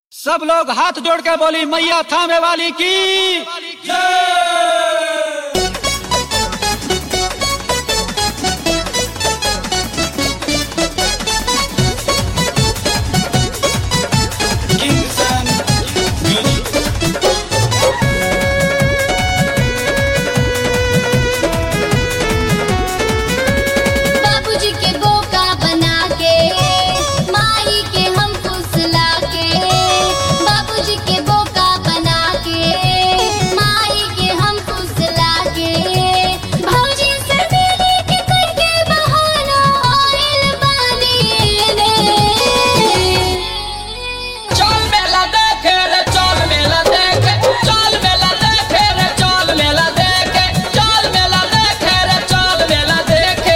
सब लोग हाथ जोड़ के बोली मैया थामे वाली की बाबूजी के बोका बना के माई के हम फुसला के बाबूजी के बोका बना के माई के हम फुसला के भौजी से मिली के करके बहाना आइल बानी रे चल मेला देखे रे चल मेला देखे चल मेला देखे रे चल मेला देखे चल मेला देखे रे चल मेला देखे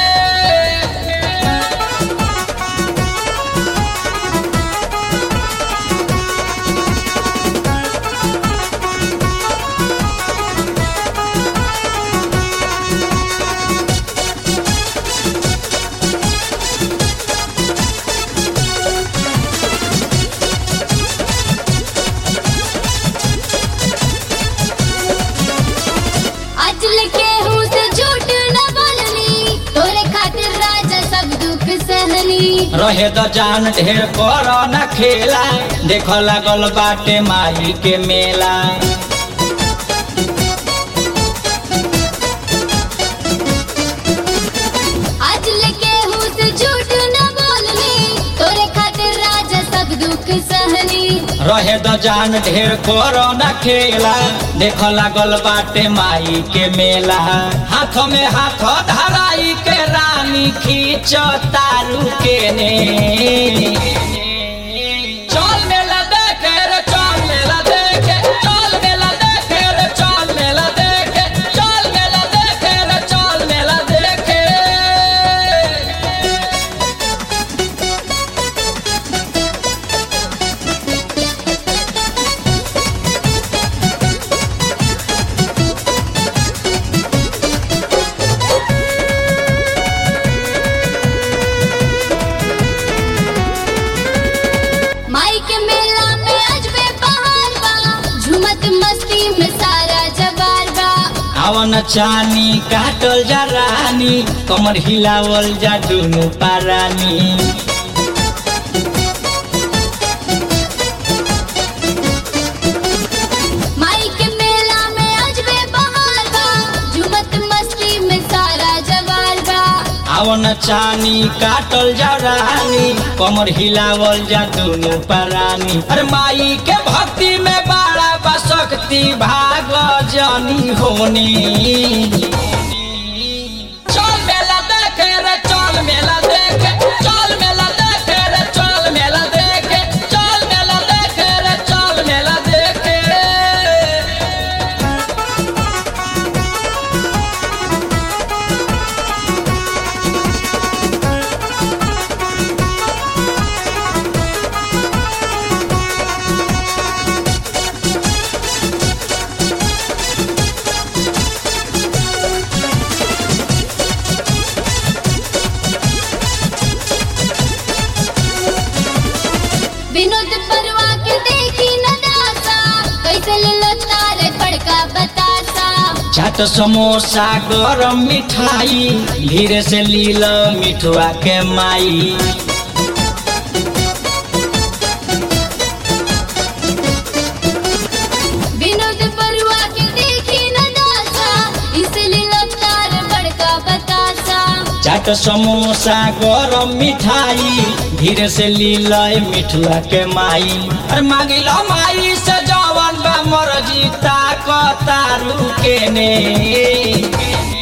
अजल के हूँ से झूठ न बोलनी तोरे खातिर राजा सब दुख सहनी रहे तो जान ढेर कर न खेला देख लागल बाटे माही के मेला आज लेके हूँ से झूठ न बोलनी तोरे खातिर राजा सब दुख सहनी रहे तो जान ढेर कर न खेला देख लागल बाटे माई के मेला हाथ में हाथ धराई के रानी खींच तारू के ने चल मेला देखे रे चल मेला देखे चल मेला देखे रे चल मेला देखे चल मेला देखे रे चल मेला देखे माई के मेला में अजबे बहार बा झूमत मस्ती में सारा जवार बा आवन चानी काटल जा रानी कमर हिलावल जा दुनु पारानी माई के मेला में अजबे बहार बा झूमत मस्ती में सारा जवार बा आवन चानी काटल जा रानी कमर हिलावल जा दुनु पारानी अरे माई के भक्ति में बड़ा बशक्ति भाग जानी होनी चल मेला देखे रे चल मेला देखे चल मेला देखे रे चल मेला देखे चल मेला देखे रे चल मेला देखे विनोद परवा के देखी न दासा कैसे ले लो तारे बड़का बतासा चाट समोसा गरम मिठाई धीरे से लील मिठुआ के माई विनोद परवा के देखी न दासा इसे ले लो तारे बड़का बतासा चाट समोसा गरम मिठाई धीरे से लील मिठुआ के माई अरे मांगिल माई से जवन बा मर्जी ताक तारू के ने